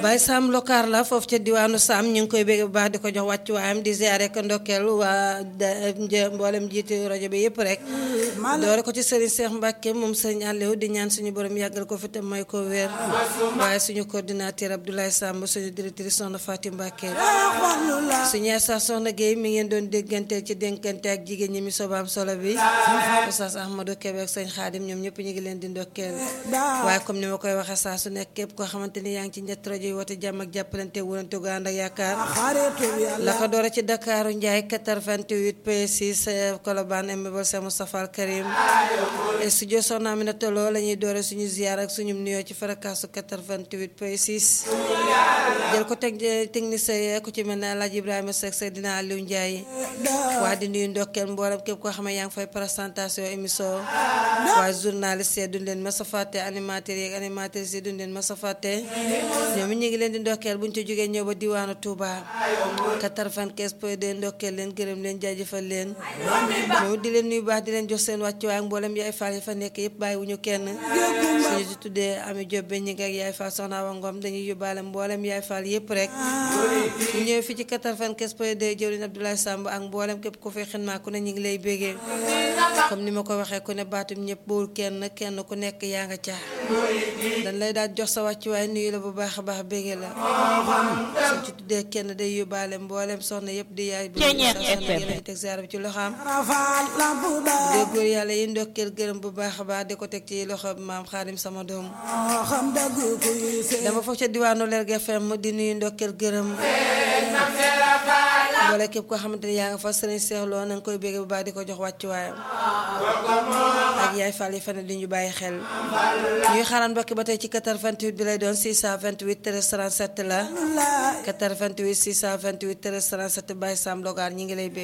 Baye Sam Lokaar la foofu ca diwaanu Sam ñu ngi koy bégg bu baax di ko jox wàccuwaayam di ziare ko ndokkeel waa mboolem jiitu rajo bi yëpp rek. doore ko ci Serigne Cheikh Mbacke moom Serigne Aliou di ñaan suñu borom yàggal ko fi te may ko wér. waaye suñu coordinateur Abdoulaye Samb suñu directrice soxna Fatim Mbacke. suñu Assa Soxna Guèye mi ngeen doon dégganteel ci dénkante ak jigéen ñi mi sobaam solo bi. Oustaz Ahmadou Kébé ak sëñ Xaadim ñoom ñëpp ñu ngi leen di ndokkeel. waaye comme ni ma koy waxee saa su nekk képp koo xamante ni yaa ngi ci njëtt rajo yi woote jàmm ak jàppalante wurante gu ànd ak yaakaar la ko doora ci Dakaaru Njaay 88 P6 Colobane Mbébal Sa Moustapha Al Karim studio Soxna Aminata Lo la ñuy doore suñu ziar ak suñu nuyoo ci farakaasu 88 P6 jël ko teg technicien ku ci mel ne Alaaji Ibrahima Seck Seydina Aliou Ndiaye waa di nuyu ndokkeel mboolem képp koo xam ne yaa ngi fay présentation émission waaye journaliste yi duñ leen mës a fàtte animateurs yi ak animatrices yi duñ leen mës a fàtte ñoom it ñu ngi leen di ndokkeel buñ ci jógee ñëw ba diwaanu Touba 95 point 2 ndokkeel leen gërëm leen jaajëfal leen moom di leen nuyu baax di leen jox seen wàccuwaay ak mboolem yaay faal yi fa nekk yëpp bàyyiwuñu kenn suñu ci tuddee Ami Diop ñi ngi ak yaay faal soxna Awa Ngom dañuy yóbbaale mboolem yaay faal yëpp rek ñu ñëw fii ci 95 point 2 jëwriñ Abdoulaye Samb ak mboolem képp ku fi xinmaa ku ne ñu ngi lay bégee comme ni ma ko waxee ku ne baatum ñëpp bawul kenn kenn ku nekk yaa nga caa dañ lay daal jox sa wàccuwaay nuyu la bu baax a baax bégee la suñ ci tuddee kenn day yóbbaale mboolem soxna yëpp di yaay bu ñu teg ziar bi ci loxoom dee góor yàlla yi ndokkeel gërëm bu baax a baax di ko teg ci loxo maam xaadim sama doom dama foofu ca diwaanu Lergui FM di nuyu ndokkeel gërëm wala képp koo xamante ni yaa nga fa sëriñ seexloo na nga koy bégge bu baax di ko jox wàccuwaayam ak yaay fall yi fane di ñu bàyyi xel ñuy xaaraan mbokki ba tey ci 88 bi lay doon 628 13 37 la 88 628 13 37 Baye Sam Logar ñi ngi lay bégge